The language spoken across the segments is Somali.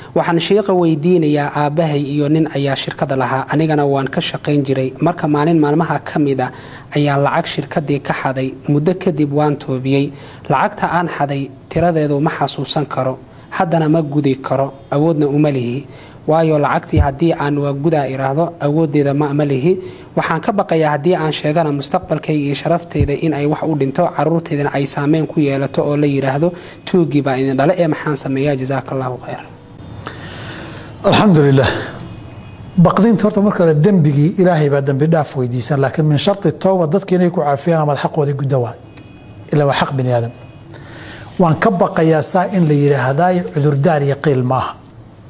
waxaan sheeqa weydiinayaa aabbahay iyo nin ayaa shirkada lahaa anigana waan ka shaqayn jiray marka maalin maalmaha ka mid a ayaa lacag shirkadii ka xaday muddo kadib waan toobiyey lacagta aan xaday tiradeedu ma xasuusan karo haddana ma gudi karo awoodna uma lihi waayo lacagtii haddii aan waa gudaa iraahdo awoodeeda ma lihi waxaan ka baqayaa haddii aan sheegana mustaqbalkayga iyo sharafteyda in ay wax u dhinto caruurteydana ay saameyn ku yeelato oo la yidhaahdo tuugii baa idin dhale ee maxaan sameeyaa jasaaka allahu khayr alxamdulilah baqdinta horta marka hore dembigii ilaahay baa dembi dhaaf weydiisan laakiin min sharti tooba dadki inay ku caafiyaan amaad xaqoodii gudda waay ila waa xaq bini aadam waan ka baqayaa saa in la yidhaahdaay cudurdaar iyo qiil ma aha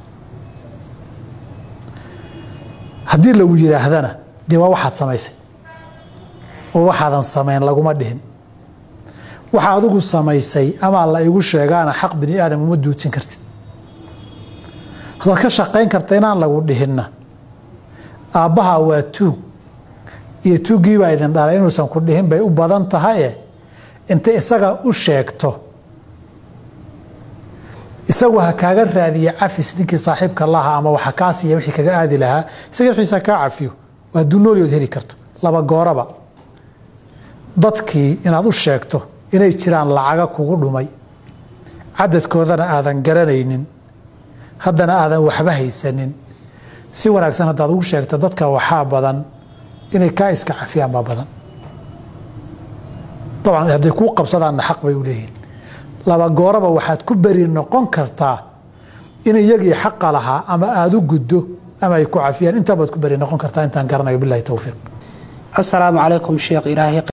haddii lagu yidhaahdana dee waa waxaad samaysay oo waxaadan samayn laguma dhihin waxa adigu samaysay amaa la igu sheegaana xaq bini aadam uma duudsin kartid haddaad ka shaqayn karta inaan lagu dhihinna aabbaha waa tuug iyo tuuggiibaa idin dhalay inuusan ku dhihin bay u badan tahaye intay isaga u sheegto isagu ha kaaga raadiye cafis ninkii saaxiibka lahaa ama waxa kaa siiya wixii kaga aadi lahaa isaga wixiisa kaa cafiyo waa dunoolyood heli karto laba gooraba dadkii inaad u sheegto inay jiraan lacaga kugu dhumay cadadkoodana aadan garanaynin haddana aadan waxba haysanin si wanaagsan haddaad ugu sheegto dadka waxaa badan inay kaa iska cafiyaan baa badan dabcan hadday kuu qabsadaanna xaq bay u leeyihin laba gooraba waxaad ku beri noqon kartaa in iyagii xaqa lahaa ama aada u guddo ama ay ku cafiyaan intaabaad ku beri noqon kartaa intaan garanayo bilahi towfiiq asalaamu calaykum sheekh ilaahay